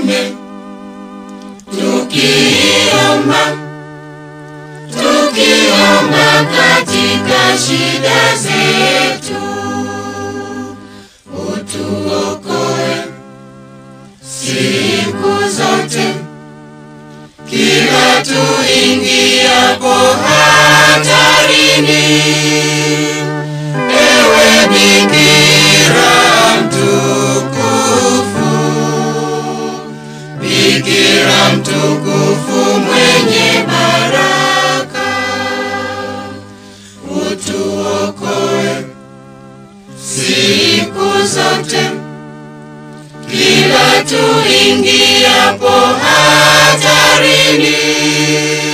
wengine, tukiomba tukiomba katika shida zetu, utuokoe siku zote, kila tuingiapo hatarini. Ewe Bikira mtukufu, Bikira mtukufu mwenye baraka, utuokoe siku zote, kila tuingiapo hatarini.